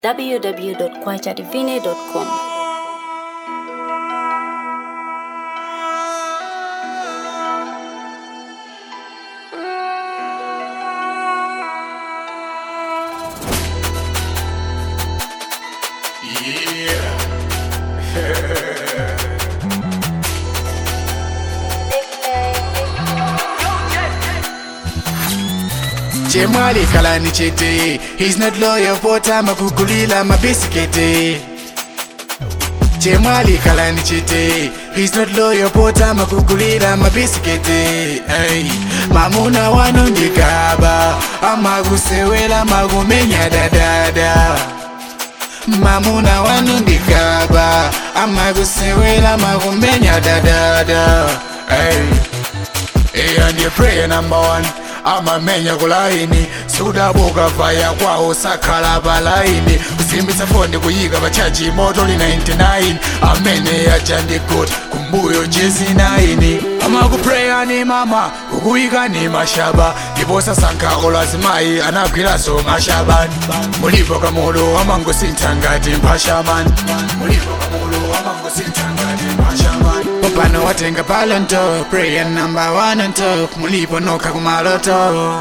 www.kwachadivine.com. chemwali kalani chete he's not loyal pota makugulila mabisikete chemwali kalani chete he's not loyal pota makugulila mabisikete hey. mamuna wanu ndikaba amakusewela makumenya dadada mamuna wanu ndikaba amakusewela makumenya dadada hey. Eya ndiye prayer number one amamenya kulaini sudabuka vaya kwawo sakhala palaini kusimbitsa foni kuyika pachaji moto li 99 amene yaja ndi good kumbuyo jezi 9 amakupreyani mama kukuyika ni mashaba ndipo sasankha olazimayi anagwiranso mashabani mulipo kamulu amangosintha ngati mphashamani mulipo kamulu amangosintha ngati mphashamani popano watenga palonto prayer number one on top mulipo nokha kumaloto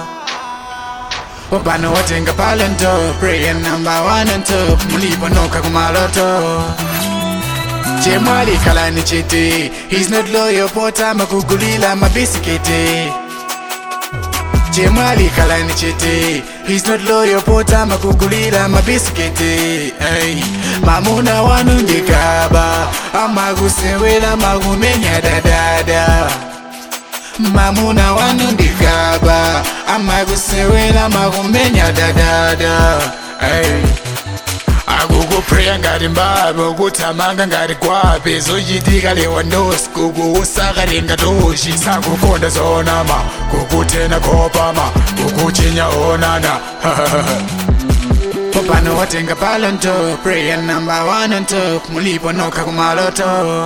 popano watenga palonto prayer number one on top mulipo nokha kumaloto chemwali kalani chete he's not loyal pota makugulila mabisikete chemwali kalani chete he's not loyal pota makugulila mabisikete hey. mamuna wanu ndikaba amakusewela makumenya dadada mamuna wanu ndikaba amakusewela makumenya dadada hey. akukupreya ngati mbabe ukuthamanga ngati gwape zochitika lewandosi kukuusakalenga toshi sakukonda zonama kukutena kopama kukuchinya onana popano watenga palonto prayer number one on top mulipo nokha kumaloto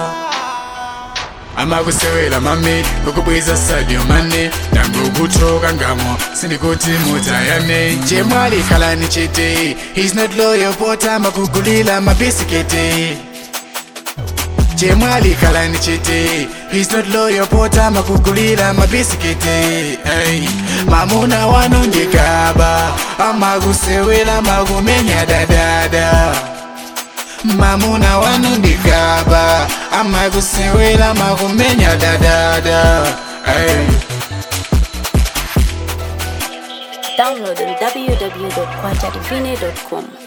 amakusewela mami kukubwiza sadio mane ndangokuthoka ngamo sindikuti mutayane chemwali khalani chete he's not loyal pota makugulila mabisikete chemwali khalani chete he's not loyal pota makugulila mabisikete hey. mamuna wanu ndikaba amakusewela makumenya dadada mamuna wanu ndikaba amakusewela makumenya dadada hey. Download on www.kwachadivine.com.